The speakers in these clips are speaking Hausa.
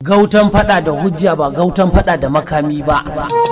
Gautan fada da hujja ba gautan fada da makami ba.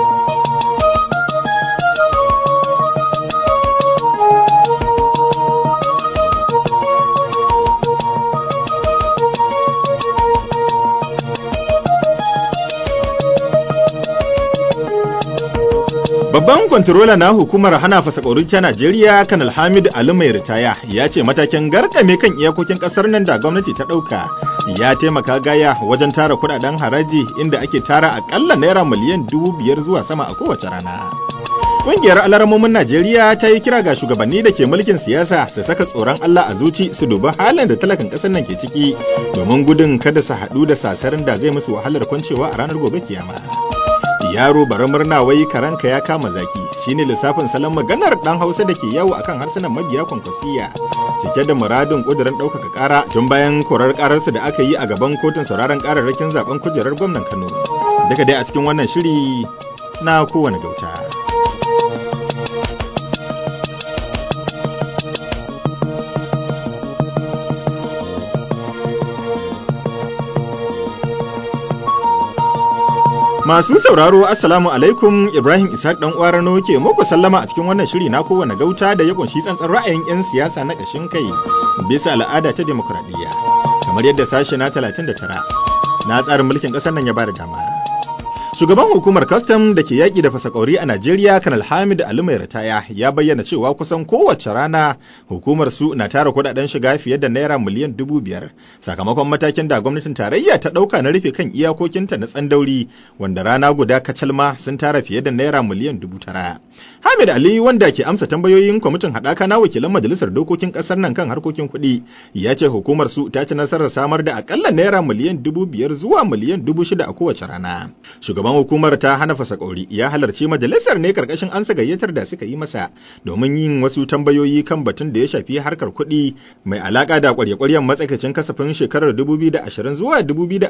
Babban kwantarola na hukumar hana fasakaurin ta Najeriya Kanal Hamid Ali mai ritaya ya ce matakin garkame kan iyakokin kasar nan da gwamnati ta ɗauka ya taimaka gaya wajen tara kudaden haraji inda ake tara akalla naira miliyan dubu biyar zuwa sama a kowace rana. Ƙungiyar alaramomin Najeriya ta yi kira ga shugabanni da ke mulkin siyasa su saka tsoron Allah a zuci su dubi halin da talakan ƙasar nan ke ciki domin gudun kada su haɗu da sasarin da zai musu wahalar kwancewa a ranar gobe kiyama. yaro bara murna wai karanka ya kama zaki shine lissafin salon maganar dan hausa da ke yawo akan harsunan mabiya kwankwasiya cike da muradin kudirin ɗaukaka ƙara tun bayan korar ƙararsa da aka yi a gaban kotun sauraron ƙararrakin zaben kujerar gwamnan kano duka dai a cikin wannan shiri na kowane gauta Masu sauraro Assalamu alaikum Ibrahim Ishaq dan uwa Rano ke muku sallama a cikin wannan shiri na kowane gauta da ya kunshi tsantsan ra'ayin 'yan siyasa na ƙashin kai bisa al'ada ta demokradiyya kamar yadda sashe na 39 na tsarin mulkin ƙasar nan ya bada dama. Shugaban hukumar kastam da ke yaƙi da fasakauri a Najeriya Kanal Hamid Ali mai ritaya ya bayyana cewa kusan kowace rana hukumar su na tara kudaden shiga fiye da naira miliyan dubu biyar sakamakon matakin da gwamnatin tarayya ta ɗauka na rufe kan iyakokinta na tsandauri wanda rana guda kacalma sun tara fiye da naira miliyan dubu tara. Hamid Ali wanda ke amsa tambayoyin kwamitin haɗaka na wakilan majalisar dokokin ƙasar nan kan harkokin kuɗi ya ce hukumar su ta ci nasarar samar da akalla naira miliyan dubu biyar zuwa miliyan dubu shida a kowace rana. Shugaban hukumar ta hana fasakauri ya halarci majalisar ne karkashin ansa gayyatar da suka yi masa domin yin wasu tambayoyi kan batun da ya shafi harkar kuɗi mai alaka da kwarye-kwaryen matsakaicin kasafin shekarar 2020 zuwa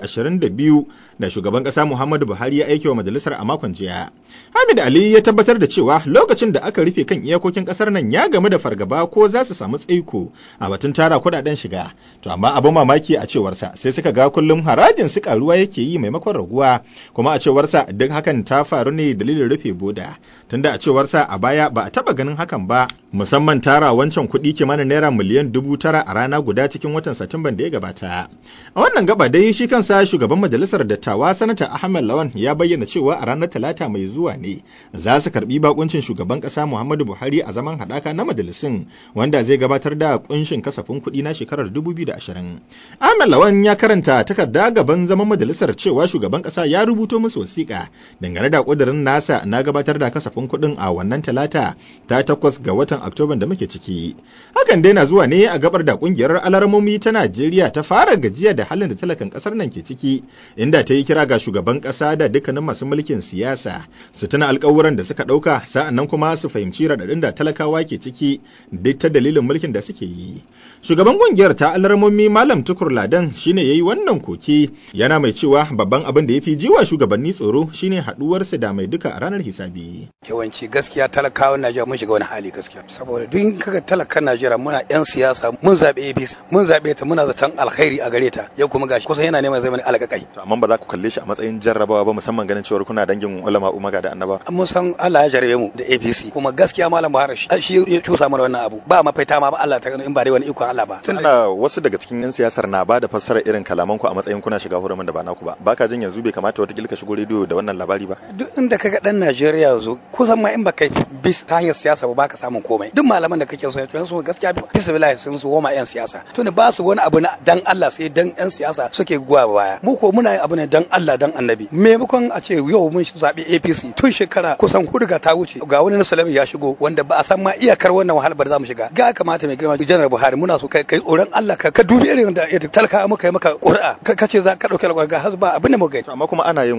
2022 da shugaban ƙasa Muhammadu Buhari ya aike wa majalisar a makon jiya. Hamid Ali ya tabbatar da cewa lokacin da aka rufe kan iyakokin ƙasar nan ya game da fargaba ko za su samu tsaiko a batun tara kuɗaɗen shiga. To amma abin mamaki a cewarsa sai suka ga kullum harajin su karuwa yake yi maimakon raguwa kuma a cewarsa duk hakan ta faru ne dalilin rufe boda tunda a cewarsa a baya ba a taba ganin hakan ba musamman tara wancan kuɗi kimanin naira miliyan dubu tara a rana guda cikin watan satumban da ya gabata a wannan gaba dai shi kansa shugaban majalisar dattawa sanata ahmed lawan ya bayyana cewa a ranar talata mai zuwa ne za su karbi bakuncin shugaban ƙasa muhammadu buhari a zaman haɗaka na majalisun wanda zai gabatar da kunshin kasafin kuɗi na shekarar 2020 ahmed lawan ya karanta takarda gaban zaman majalisar cewa shugaban ƙasa ya rubuto musu wasiƙa dangane da ƙudurin nasa na gabatar da kasafin kuɗin a wannan talata ta takwas ga watan oktoban da muke ciki hakan dai na zuwa ne a gabar da ƙungiyar alarmomi ta najeriya ta fara gajiya da halin da talakan ƙasar nan ke ciki inda ta yi kira ga shugaban ƙasa da dukkanin masu mulkin siyasa su tuna alƙawuran da suka ɗauka sa'an nan kuma su fahimci raɗaɗin da talakawa ke ciki duk ta dalilin mulkin da suke yi shugaban ƙungiyar ta alarmomi malam tukur ladan shine ya yi wannan koke yana mai cewa babban abin da ya fi jiwa shugabanni tsoro shine haduwarsa da mai duka a ranar hisabi. Yawanci gaskiya talakawan Najeriya mun shiga wani hali gaskiya. Saboda duk in kaga talakan Najeriya muna yan siyasa mun zabe APC mun zabe ta muna zaton alkhairi a gare ta yau kuma gashi kusan yana neman zai mana alƙaƙai. To amma ba za ku kalle shi a matsayin jarrabawa ba musamman ganin cewa kuna dangin ulama umaga da annaba. Mun san Allah ya jarabe mu da APC kuma gaskiya malam Buhari shi shi ya cusa mana wannan abu ba mafaita ma ba Allah ta in ba dai wani ikon Allah ba. Ana wasu daga cikin yan siyasar na ba da fassarar irin kalaman ku a matsayin kuna shiga hurumin da ba naku ba. Baka jin yanzu bai kamata wata ka shigo rediyo da wannan labari ba. Duk inda kaga dan Najeriya yanzu kusan ma in baka bis ta hanyar siyasa ba baka samun komai. Duk malaman da kake so ya so gaskiya bisa bilahi sun su goma yan siyasa. To ne ba su wani abu na dan Allah sai dan yan siyasa suke guwa baya. Mu ko muna yin abu ne dan Allah dan Annabi. Maimakon a ce yau mun zabi APC tun shekara kusan hudu ga ta wuce ga wani Nasalami ya shigo wanda ba a san ma iyakar wannan wahalar ba za mu shiga. Ga kamata mai girma Janar Buhari muna so kai tsoron Allah ka ka dubi irin da talaka muka yi maka ƙuri'a ka ce za ka dauki alƙawari ga hasba abin da muka yi. Amma kuma ana yin abu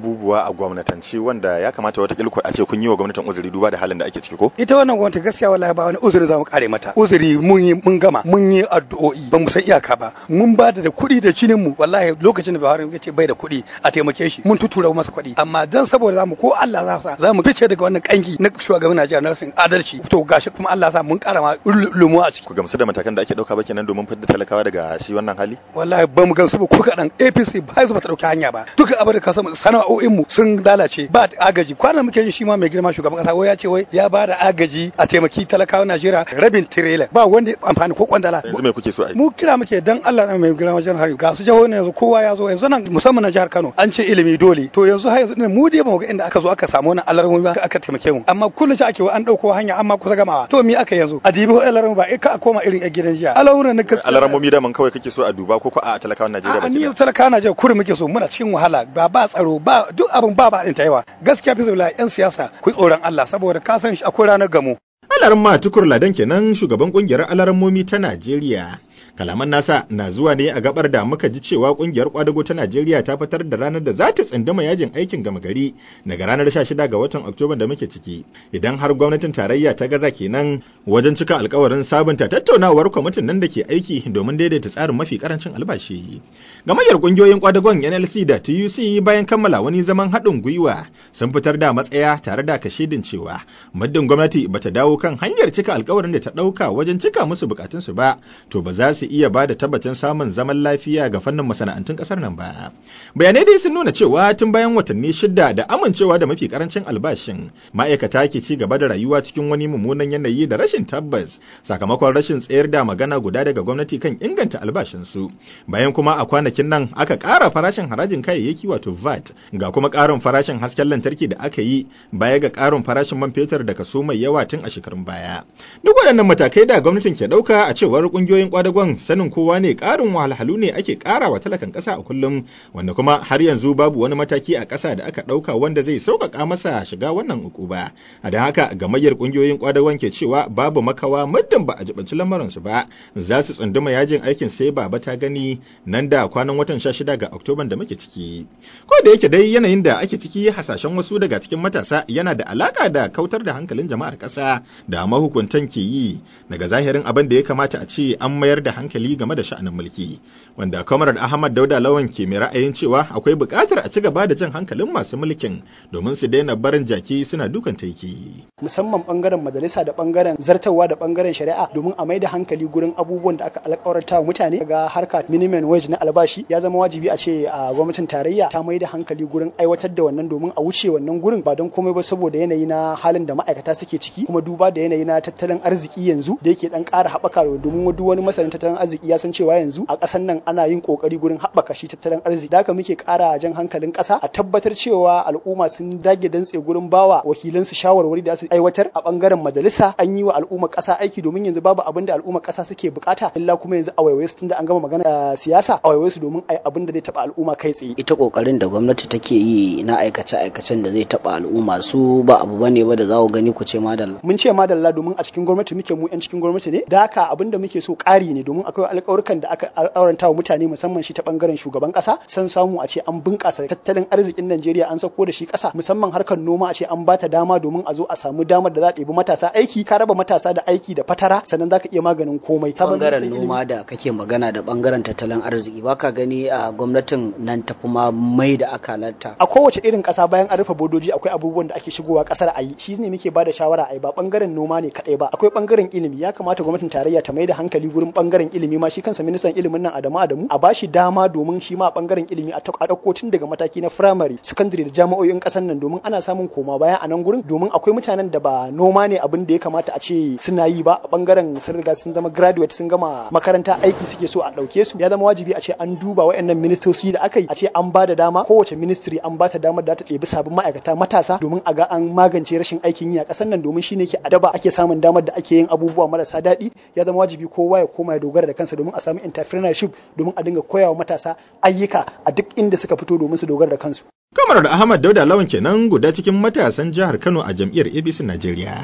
abubuwa a gwamnatance wanda ya kamata wata kilko a ce kun yi wa gwamnatin uzuri duba da halin da ake ciki ko ita wannan gwamnati gaskiya wallahi ba wani uzuri za mu kare mata uzuri mun yi mun gama mun yi addu'o'i ba mu san iyaka ba mun ba da kuɗi da jinin mu wallahi lokacin da Buhari ya ce bai da kuɗi a taimake shi mun tutura masa kuɗi amma dan saboda zamu ko Allah za sa za mu fice daga wannan kangi na shugaban Najeriya na rashin adalci to gashi kuma Allah sa mun kara ma lumu a ciki ku gamsu da matakan da ake dauka ba kenan domin fitar talakawa daga shi wannan hali wallahi ba mu gamsu ba ko kadan APC ba su ba ta dauki hanya ba duka abin da ka samu sana'o'in mu sun lalace ba agaji kwanan muke jin shi ma mai girma shugaban kasa wai ya ce wai ya ba da agaji a taimaki talakawa Najeriya rabin tirela ba wanda amfani ko kwandala yanzu me kuke so a yi mu kira muke dan Allah na mai girma wajen hari ga su jihohi yanzu kowa ya zo yanzu nan musamman na jihar Kano an ce ilimi dole to yanzu har yanzu mu dai ba mu ga inda aka zo aka samu wannan alarmomi ba aka taimake mu amma kullum shi ake an dauko hanya amma kusa gamawa to me aka yanzu a dibi alarmomi ba ka koma irin a gidan jiya alarmomi na gaskiya alarmomi da man kawai kake so a duba ko ko a talakawan Najeriya a baki ni ɗaya? talakawa Najeriya kurin muke so muna cikin wahala ba ba tsaro ba duk abin ba ba din ta yawa gaskiya fi sabila yan siyasa ku tsoron Allah saboda ka san shi akwai ranar gamo Alaran ma tukur ladan kenan shugaban kungiyar alarammomi ta Najeriya. Kalaman nasa na zuwa ne a gabar da muka ji cewa kungiyar kwadago ta Najeriya ta fitar da ranar da za ta tsindama yajin aikin gama gari daga ranar 16 ga watan Oktoba da muke ciki. Idan har gwamnatin tarayya ta gaza kenan wajen cika alkawarin sabunta tattaunawar kwamitin nan da ke aiki domin daidaita tsarin mafi karancin albashi. Gamayyar kungiyoyin kwadagon NLC da TUC bayan kammala wani zaman haɗin gwiwa sun fitar da matsaya tare da kashedin cewa muddin gwamnati bata dawo kan hanyar cika alkawarin da ta ɗauka wajen cika musu bukatunsu ba to ba za su iya ba da tabbacin samun zaman lafiya ga fannin masana'antun ƙasar nan ba bayanai dai sun nuna cewa tun bayan watanni shida da amincewa da mafi karancin albashin ma'aikata ke ci gaba da rayuwa cikin wani mummunan yanayi da rashin tabbas sakamakon rashin tsayar da magana guda daga gwamnati kan inganta albashinsu bayan kuma a kwanakin nan aka ƙara farashin harajin kayayyaki wato VAT ga kuma ƙarin farashin hasken lantarki da aka yi baya ga ƙarin farashin man fetur da kaso mai yawa tun a shekarun baya. Duk waɗannan matakai da gwamnatin ke ɗauka a cewar ƙungiyoyin ƙwadagon sanin kowa ne ƙarin wahalhalu ne ake ƙara wa talakan ƙasa a kullum wanda kuma har yanzu babu wani mataki a ƙasa da aka ɗauka wanda zai sauƙaƙa masa shiga wannan ukuba. A da haka gamayyar ƙungiyoyin ƙwadagon ke cewa babu makawa muddin ba a jibanci lamarinsu ba za su tsunduma yajin aikin sai baba ta gani nan da kwanan watan 16 ga Oktoban da muke ciki. Ko da yake dai yanayin da ake ciki hasashen wasu daga cikin matasa yana da alaka da kautar da hankalin jama'ar ƙasa da mahukuntan ke yi daga zahirin abin da ya kamata a ce an mayar da hankali game da sha'anin mulki wanda Comrade Ahmad Dauda Lawan ke mai ra'ayin cewa akwai buƙatar a ci gaba da jan hankalin masu mulkin domin su daina barin jaki suna dukan taiki. musamman bangaren majalisa da bangaren zartarwa da bangaren shari'a domin a maida hankali gurin abubuwan da aka alkawarta wa mutane ga harka minimum wage na albashi ya zama wajibi a ce a gwamnatin tarayya ta maida hankali gurin aiwatar da wannan domin a wuce wannan gurin ba don komai ba saboda yanayi na halin da ma'aikata suke ciki kuma duba da yanayi na tattalin arziki yanzu da yake dan ƙara haɓaka domin duk wani masanin tattalin arziki ya san cewa yanzu a ƙasar nan ana yin ƙoƙari gurin haɓaka shi tattalin arziki da haka muke ƙara jan hankalin ƙasa a tabbatar cewa al'umma sun dage dantse gurin bawa wakilansu shawarwari da su aiwatar a bangaren majalisa an yi wa al'ummar ƙasa aiki domin yanzu babu abin da al'ummar ƙasa suke bukata illa kuma yanzu a waiwaye su tunda an gama magana siyasa a waiwaye su domin ai abin da zai taɓa al'umma kai tsaye ita kokarin da gwamnati take yi na aikace-aikacen da zai taba al'umma su ba abu bane ba da za ku gani ku ce madalla mun ce madalla domin a cikin gwamnati muke mu yan cikin gwamnati ne da haka abin da muke so ƙari ne domin akwai alƙawarkan da aka auranta wa mutane musamman shi ta bangaren shugaban ƙasa san samu a ce an bunƙasa tattalin arzikin Najeriya an sako da shi ƙasa musamman harkar noma a ce an bata dama domin a zo a samu damar da za ta ɗebi matasa aiki ka raba matasa da aiki da fatara sannan zaka iya maganin komai bangaren noma da kake magana da bangaren tattalin arziki baka gani a gwamnatin nan tafi ma mai da akalarta a kowace irin ƙasa bayan an rufe bodoji akwai abubuwan da ake shigowa ƙasar a yi shi ne muke bada shawara a yi ba bangaren noma ne kaɗai ba akwai bangaren ilimi ya kamata gwamnatin tarayya ta mai da hankali gurin bangaren ilimi ma shi kansa ministan ilimin nan Adamu Adamu a bashi dama domin shi ma a bangaren ilimi a ɗauko tun daga mataki na firamare sakandare da jami'o'in ƙasar nan domin ana samun koma baya a nan gurin domin akwai mutanen da ba noma ne abin da ya kamata a ce suna yi ba a bangaren sun riga sun zama graduate sun gama makaranta aiki suke so a ɗauke su ya zama wajibi a ce an duba waɗannan ministoci da aka yi a ce an ba da dama kowace ministry an ba ta damar da ta ɗebi sabbin ma'aikata matasa domin a ga an magance rashin aikin yi a ƙasar nan domin shine ke adaba ake samun damar da ake yin abubuwa marasa daɗi ya zama wajibi kowa ya koma ya dogara da kansa domin a samu entrepreneurship domin a dinga koyawa matasa ayyuka a duk inda suka fito domin su dogara da kansu Kamar da Ahmad Dauda Lawan kenan guda cikin matasan jihar Kano a jam'iyyar ABC Najeriya.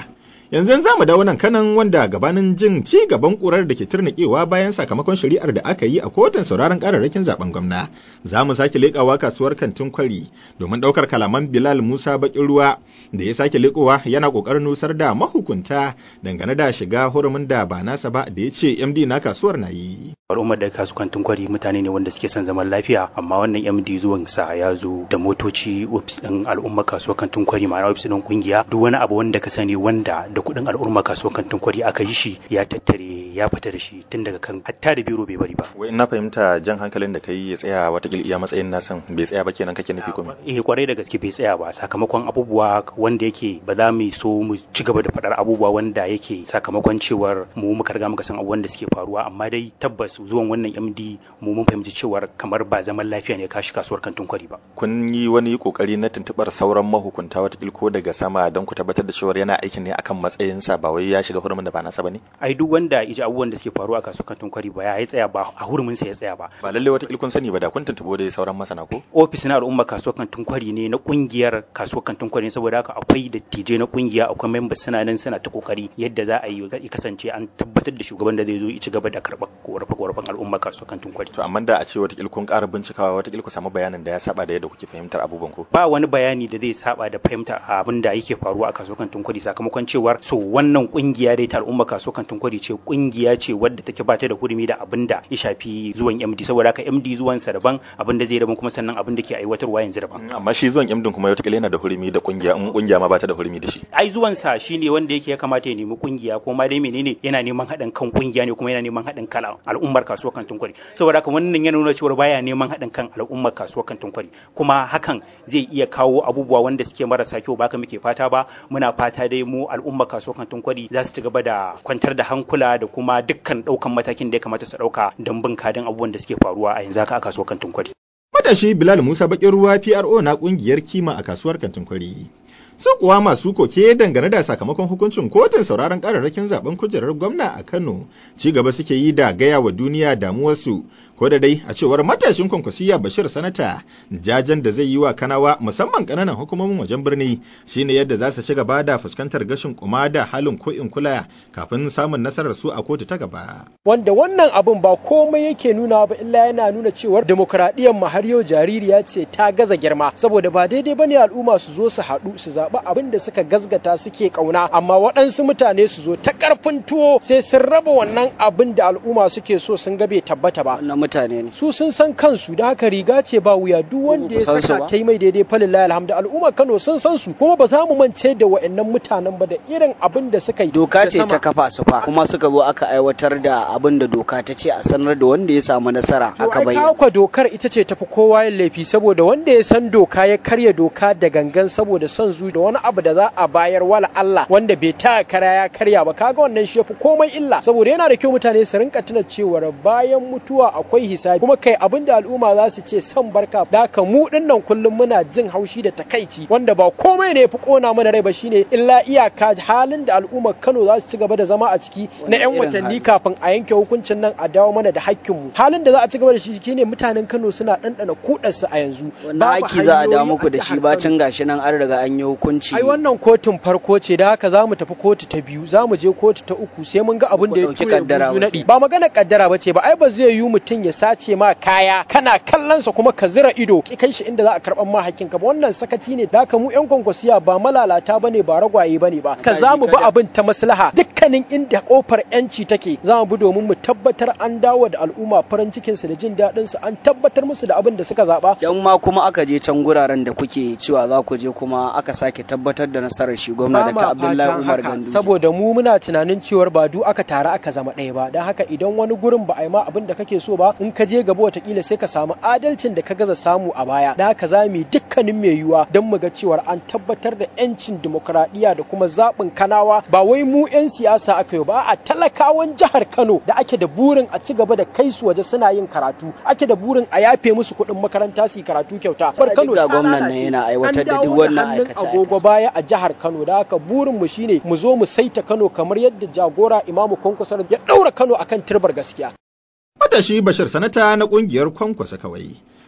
Yanzu za mu dawo nan kanan wanda gabanin jin ci gaban kurar da ke turnikewa bayan sakamakon shari'ar da aka yi a kotun sauraron kararrakin zaben gwamna. Za mu sake leƙawa kasuwar kantin kwari domin ɗaukar kalaman Bilal Musa Bakin Ruwa da ya sake leƙowa yana ƙoƙarin nusar da mahukunta dangane da shiga hurumin da ba nasa ba da ya ce MD na kasuwar na yi. al'ummar da kasu kantin kwari mutane ne wanda suke son zaman lafiya amma wannan md zuwan sa ya zo da motoci ofis din al'umma kasuwar kantin kwari ma'ana ofis din kungiya duk wani abu wanda ka sani wanda da kuɗin al'umma kasuwar kantin kwari aka yi shi ya tattare ya fita da shi tun daga kan hatta da biro bai bari ba Wai na fahimta jan hankalin da kai ya tsaya watakila iya matsayin nasan bai tsaya ba kenan kake nufi kuma. eh kwarai da gaske bai tsaya ba sakamakon abubuwa wanda yake ba za mu so mu ci gaba da faɗar abubuwa wanda yake sakamakon cewar mu muka riga muka san abubuwan da suke faruwa amma dai tabbas zuwan wannan MD mu mun fahimci cewar kamar ba zaman lafiya ne kashi kasuwar kantin kwari ba Kun yi wani kokari na tuntubar sauran mahukunta watakila ko daga sama don ku tabbatar da cewar yana aikin ne akan matsayinsa ba wai ya shiga hurumin da ba nasa ba ne? ai duk wanda iji abubuwan da suke faruwa a kasuwar kantin kwari ba ya yi tsaya ba a hurumin sa ya tsaya ba Ba lallai watakila kun sani ba da kun tuntubo dai sauran masana ko? ofis na al'umma kasuwar kantin kwari ne na kungiyar kasuwar kantin kwari ne saboda haka akwai dattijai na kungiya akwai members suna nan suna ta kokari yadda za a yi ya kasance an tabbatar da shugaban da zai zo ya ci gaba da karɓar korafe-korafen al'umma kasuwar kantin kwari To amma da a ce watakila kun ƙara bincikawa watakila ku samu bayanin da ya saba da yadda kuke fahimtar abubuwan ko? ba wani bayani da zai saba da fahimta abin da yake faruwa a kasuwar kantin kwari sakamakon cewar so wannan kungiya dai ta al'umma kasuwar kantin kwari ce kungiya ce wadda take ba ta da hurumi da abin da ya shafi zuwan MD saboda haka MD zuwan sa daban abin da zai daban kuma sannan abin da ke aiwatarwa yanzu daban Amma shi zuwan MD kuma watakila yana da hurumi da kungiya in kungiya ma ba ta da hurumi da shi. ai zuwan sa shine wanda yake ya kamata ya nemi kungiya ko ma dai menene yana neman haɗin kan kungiya ne kuma yana neman haɗin kan al'ummar kasuwar kantin kwari saboda haka wannan yana nuna cewa baya neman haɗin kan al'ummar kasuwar kantin kwari kuma hakan zai iya kawo abubuwa wanda suke marasa kyau ba ka muke fata ba muna fata dai mu al'ummar kasuwar kantin kwari za su ci gaba da kwantar da hankula da kuma dukkan ɗaukan matakin da ya kamata su ɗauka don bin kadin abubuwan da suke faruwa a yanzu haka a kasuwar kantin kwari Matashi Bilal Musa Bakin Ruwa PRO na kungiyar kima a kasuwar kantin kwari. Su kuwa masu koke dangane da sakamakon hukuncin kotun sauraron kararrakin zaben kujerar gwamna a Kano ci gaba suke yi da gaya wa duniya damuwarsu ko da dai a cewar matashin kwankwasiya Bashir Sanata jajen da zai yi wa Kanawa musamman kananan hukumomin wajen birni shine yadda za su ci gaba da fuskantar gashin kuma da halin ko in kula kafin samun nasarar su a kotu ta gaba. wanda wannan abun ba komai yake nuna ba illa yana nuna cewar demokradiyyar mu har yau jaririya ce ta gaza girma saboda ba daidai bane al'umma su zo su haɗu su zaɓi abin da suka gazgata suke ƙauna amma waɗansu mutane su zo ta ƙarfin tuwo sai sun raba wannan abin da al'umma suke so sun ga bai tabbata ba wannan mutane ne su sun san kansu da haka riga ce ba wuya duk wanda ya san su saka ba? ta yi mai daidai falillahi alhamdu al'umma Kano sun san su kuma ba za mu mance da wa'annan mutanen ba da irin abin da suka yi doka da ce sama. ta kafa su fa kuma suka zo aka aiwatar da abin da doka ta ce a sanar da wanda ya samu nasara To aka ai bayyana kawo kwa dokar ita ce tafi kowa yin laifi saboda wanda ya san doka ya karya doka da gangan saboda son zu da wani abu da za a bayar wala Allah wanda bai ta kara ya karya ba kaga wannan shi yafi komai illa saboda yana da kyau mutane su rinka tuna cewa bayan mutuwa akwai hisabi kuma kai abin da al'umma za su ce san barka da ka mu dinnan kullum muna jin haushi da takaici wanda ba komai ne yafi kona mana rai ba shine illa iyaka halin da al'ummar Kano za su ci gaba da zama a ciki na 'yan irin watanni hali? kafin a yanke hukuncin nan a dawo mana da hakkinmu halin da za a ci gaba da shi shine mutanen Kano suna ɗanɗana kudarsu a yanzu wannan Babu aiki za a da hanyoyi muku da a shi jihar bacin gashi nan an riga an yi hukunci ai wannan kotun farko ce da haka za mu tafi kotu ta biyu za mu je kotu ta uku sai mun ga abin da ya ɗauki tura kaddara buzu ba naɗi ba magana kaddara ba ce ba ai ba zai yi mutum ya sace ma kaya kana kallonsa kuma ka zira ido ki kai shi inda za a karɓan ma hakkin ka ba wannan sakaci ne da haka mu yan kwankwasiya ba malalata bane ba ragwaye bane ba ka za mu bi abin ta maslaha dukkanin inda kofar yanci take za mu bi domin mu tabbatar an dawo da al'umma farin cikin su da jin daɗin su an tabbatar musu da abin da suka zaba dan ma kuma aka je can guraren da kuke cewa za ku je kuma aka sake tabbatar da nasarar shi gwamna Ba da ma ta Abdullahi fatan Umar haka, Gandu saboda mu muna tunanin cewar ba du aka tare aka zama ɗaya ba don haka idan wani gurin ba a yi ma abin da kake so ba in ka je gaba watakila sai ka samu adalcin da ka gaza samu a baya da haka za mu yi dukkanin mai yiwuwa don mu ga cewar an tabbatar da yancin dimokuraɗiyya da kuma zaɓin kanawa ba wai mu 'yan siyasa aka yi ba a talakawan jihar Kano da ake da burin a ci gaba da kai su waje suna yin karatu ake da burin a yafe musu kuɗin makaranta su yi karatu kyauta bar Kano ga ta gwamnan nan lalace. yana aiwatar An da dawo duk wannan hannun aikace-aikace. agogo baya a jihar Kano da haka burin mu shine mu zo mu saita Kano kamar yadda jagora Imamu Kwankwasar ya daura Kano akan turbar gaskiya. Matashi Bashir Sanata na ƙungiyar Kwankwasa kawai.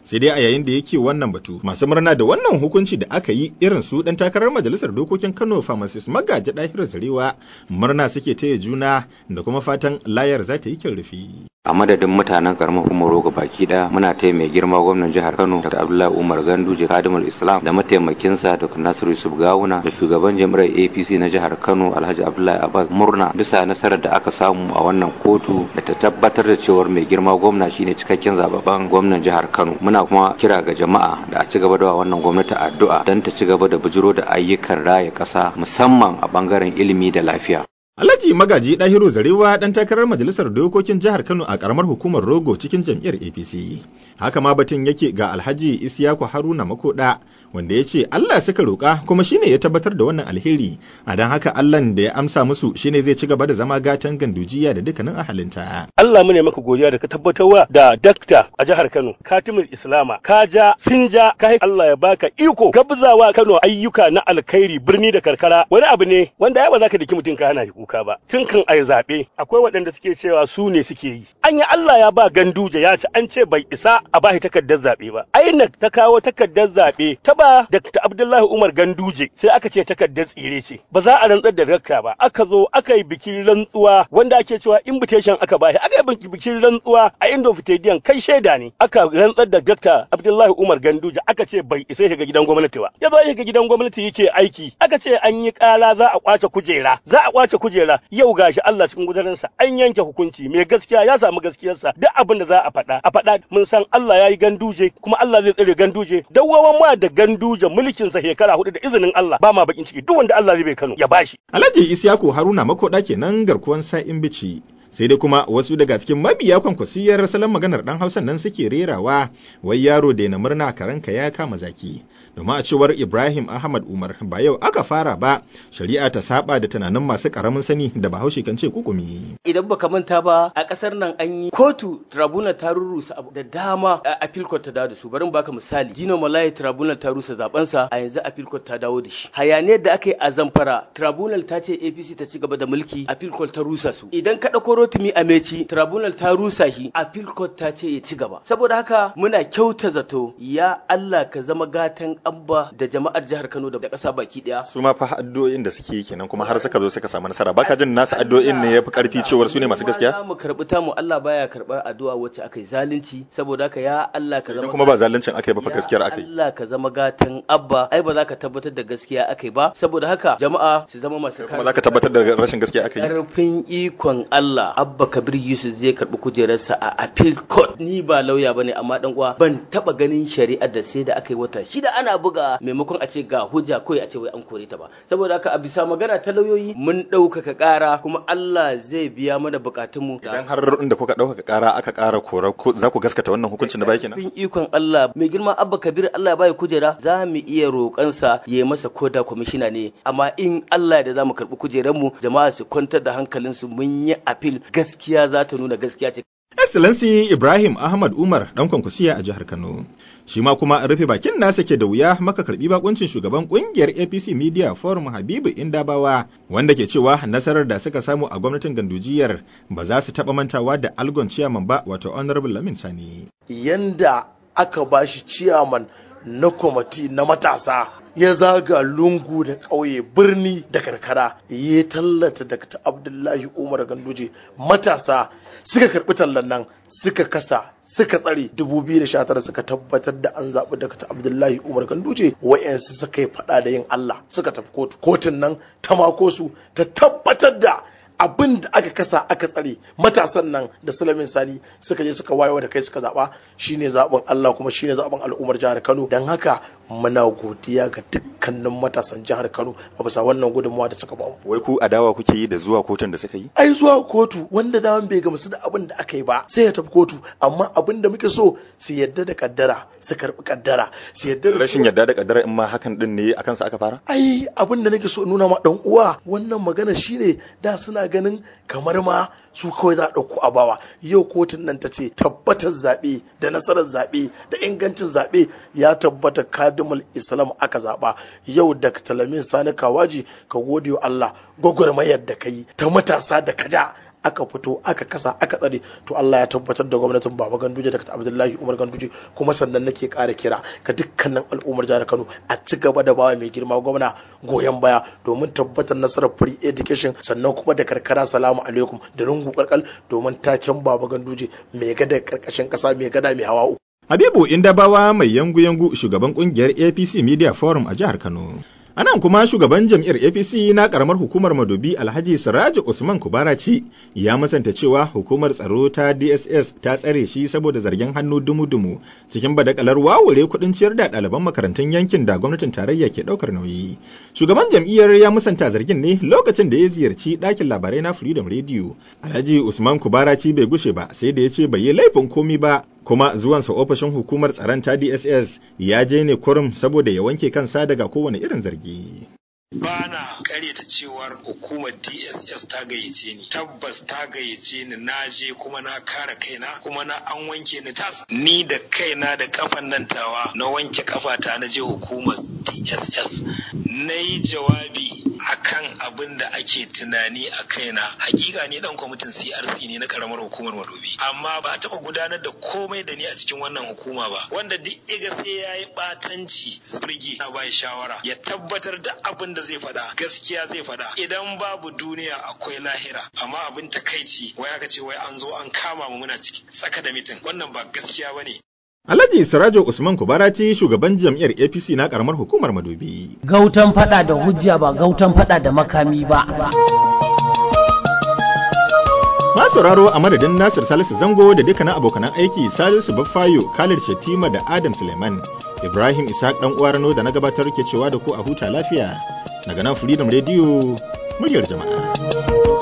sai dai a yayin da yake wannan batu masu murna da wannan hukunci da aka yi irin su dan takarar majalisar dokokin Kano pharmacist magaji Dahiru Zarewa murna suke taya juna da kuma fatan layar za ta yi kyan rufi a madadin mutanen karamar hukumar rogo baki daya muna taya mai girma gwamnan jihar kano dr abdullahi umar ganduje kadimul islam da mataimakinsa dr nasiru yusuf gawuna da shugaban jami'ar apc na jihar kano alhaji abdullahi abbas murna bisa nasarar da aka samu a wannan kotu da ta tabbatar da cewar mai girma gwamna shine cikakken zababben gwamnan jihar kano muna kuma kira ga jama'a da a ci gaba da wannan gwamnati addu'a don ta ci gaba da bujiro da ayyukan raya ƙasa musamman a bangaren ilimi da lafiya Alhaji Magaji Dahiru Zarewa dan takarar Majalisar Dokokin Jihar Kano a karamar hukumar Rogo cikin jam'iyyar APC. Haka ma batun yake ga Alhaji Isiyaku Haruna Makoda wanda ya ce Allah suka roƙa kuma shine ya tabbatar da wannan alheri. A don haka Allah da ya amsa musu shine zai ci gaba da zama gatan gandujiya da dukkanin ahalinta. Allah mu ne maka godiya da ka tabbatarwa da dakta a jihar Kano Katimul Islama ka ja sun ja ka Allah ya baka iko gabzawa Kano ayyuka na alkhairi birni da karkara wani abu ne wanda ya ba za ka daki mutum ka hana shi kuka ba tun kan ai zaɓe akwai waɗanda suke cewa su ne suke yi an yi Allah ya ba ganduje ya ci an ce bai isa a bashi takardar zaɓe ba INEC ta kawo takardar zaɓe ta ba Dr. Abdullahi Umar Ganduje sai aka ce takardar tsire ce ba za a rantsar da dakta ba aka zo aka yi bikin rantsuwa wanda ake cewa invitation aka bashi aka yi bikin rantsuwa a Indo Fitediyan kai shaida ne aka rantsar da Dr. Abdullahi Umar Ganduje aka ce bai isa shiga gidan gwamnati ba ya zo shiga gidan gwamnati yake aiki aka ce an yi kala za a kwace kujera za a kwace kujera yau gashi Allah cikin gudarinsa an yanke hukunci mai gaskiya ya samu gaskiyarsa duk abin da za a faɗa a faɗa mun san Allah ya yi ganduje kuma Allah zai tsare ganduje dawwawan ma da ganduje mulkin sa shekara hudu da izinin Allah ba ma bakin ciki duk wanda Allah zai bai Kano ya bashi Alhaji Isiyaku Haruna Makoda kenan garkuwan sa'in bici sai dai kuma wasu daga cikin mabiya kwankwasiyar salon maganar dan hausan nan suke rerawa wai yaro da na murna karanka ya kama zaki domin a cewar ibrahim ahmad umar ba yau aka fara ba shari'a ta saba da tunanin masu karamin sani da bahaushe kan ce kukumi idan baka manta ba a kasar nan an yi kotu tribunal ta rurrusa da dama a appeal court ta dawo da su bari baka misali dino malai tribunal ta rusa zabensa a yanzu appeal court ta dawo da shi hayaniyar da aka yi a zamfara tribunal ta ce apc ta ci gaba da mulki appeal court ta rusa su idan ka dauko rotimi ameci tribunal ta rusa shi appeal court ta ce ya ci gaba saboda haka muna kyauta zato ya Allah ka zama gatan amba da jama'ar jihar Kano da ƙasa baki daya su ma fa addu'o'in da suke yi kenan kuma har suka zo suka samu nasara baka jin nasu addu'o'in ne yafi karfi cewar su ne masu gaskiya mu karbi ta mu Allah baya karbar addu'a wacce aka yi zalunci saboda haka ya Allah ka zama kuma ba zaluncin aka yi ba fa gaskiyar aka yi Allah ka zama gatan abba ai ba za ka tabbatar da gaskiya aka yi ba saboda haka jama'a su zama masu kuma za ka tabbatar da rashin gaskiya aka yi karfin ikon Allah abba kabir yusuf zai karbi kujerarsa a appeal court ni ba lauya bane amma dan uwa ban taba ganin shari'ar da sai da aka yi wata shida ana buga maimakon a ce ga hujja kawai a ce wai an kore ta ba saboda haka a bisa magana ta lauyoyi mun ɗaukaka ƙara kuma Allah zai biya mana bukatunmu idan har inda kuka ɗaukaka ƙara aka ƙara kora za ku gaskata wannan hukuncin da bai kenan bin ikon Allah mai girma abba kabir Allah ya bai kujera za mu iya roƙansa ya masa koda kwamishina ne amma in Allah da za mu karɓi kujerarmu jama'a su kwantar da hankalinsu mun yi appeal gaskiya za ta nuna gaskiya ce Excellency Ibrahim Ahmad Umar dan kwankwasiya a jihar Kano. Shi ma kuma rufe bakin nasa ke da wuya maka karbi bakuncin shugaban kungiyar APC Media Forum Habibu Indabawa wanda ke cewa nasarar da suka samu a gwamnatin gandujiyar ba za su taba mantawa da algon ciyaman ba wato Honorable Lamin Sani. Yanda aka bashi ciyaman na kwamati na matasa ya zaga lungu da ƙauye birni da karkara ya tallata Dr. Abdullahi Umar Ganduje matasa suka karɓi tallan nan suka kasa suka tsare 2019 suka tabbatar da an zaɓi Dr. Abdullahi Umar Ganduje wa'yansu suka yi faɗa da yin Allah suka tafi kotu kotun nan ta mako su ta tabbatar da abin da aka kasa aka tsare matasan nan da Sulamin Sani suka je suka wayewa da kai suka zaba shine zaben Allah kuma shine zaben al'ummar jihar Kano dan haka muna godiya ga dukkanin matasan jihar Kano a bisa wannan gudunmawa da suka bamu wai ku adawa kuke yi da zuwa kotun da suka yi ai zuwa kotu wanda daman bai gamsu da abin da aka yi ba sai ya tafi kotu amma abin da muke so su yadda da kaddara su karbi kaddara su yadda da rashin yadda da kaddara in ma hakan din ne akan sa aka fara ai abin da nake so nuna ma dan uwa wannan magana shine da suna ganin kamar ma su kawai za a ɗauko a bawa yau kotun nan ta ce tabbatar zaɓe da nasarar zaɓe da ingancin zaɓe ya tabbata kadimul islam aka zaɓa yau da talamin sani kawaji ka gode wa Allah gwagwarmayar da ka yi ta matasa da kaja aka fito aka kasa aka tsare to Allah ya tabbatar da gwamnatin Baba Ganduje Dr. Abdullahi Umar Ganduje kuma sannan nake ƙara kira ga dukkanin al'ummar jihar Kano a ci gaba da bawa mai girma gwamna goyon baya domin tabbatar nasarar free education sannan kuma da karkara salamu alaikum da rungu karkal domin taken Baba Ganduje mai gada karkashin kasa mai gada mai hawa uku Habibu Indabawa mai yangu-yangu shugaban kungiyar APC Media Forum a jihar Kano. Anan kuma shugaban jam'iyyar APC na karamar hukumar Madobi Alhaji Siraji Usman Kubaraci ya musanta cewa hukumar tsaro ta DSS ta tsare shi saboda zargin hannu dumu-dumu cikin badakalar wawure kuɗin ciyar da ɗaliban makarantun yankin da gwamnatin tarayya ke ɗaukar nauyi. Shugaban jam'iyyar ya musanta zargin ne lokacin da ya ziyarci ɗakin labarai na Freedom Radio. Alhaji Usman Kubaraci bai gushe ba sai da ya ce bai yi laifin komi ba kuma zuwansa ofishin hukumar tsaron ta DSS ya je ne kurum saboda ya wanke kansa daga kowane irin zargi. ba na karyata cewar hukumar dss ta gayyace ni tabbas ta gayyace ni na je kuma na kare kaina kuma na an wanke ni tas ni da kaina da kafan nan tawa na wanke kafata na je hukumar dss na yi jawabi akan abin da ake tunani a kaina hakika ni dan kwamitin crc ne na karamar hukumar madobi amma ba a taba gudanar da komai da ni a cikin wannan hukuma ba wanda duk iga sai ya yi batanci birge na bai shawara ya tabbatar da abin da zai faɗa gaskiya zai faɗa idan babu duniya akwai lahira amma abin takaici wai aka ce wai an zo an kama mu muna ciki tsaka da mitin wannan ba gaskiya bane Alhaji Sirajo Usman Kubaraci shugaban jam'iyyar APC na karamar hukumar Madobi. Gautan fada da hujja ba gautan fada da makami ba. Ma sauraro a madadin Nasir Salisu Zango da dukkanin abokanan aiki Salisu Baffayo, Khalid Shatima da Adam Suleiman. Ibrahim Ishaq dan uwa Rano da na gabatar ke cewa da ku a huta lafiya. Daga nan Freedom Radio, muryar jama'a.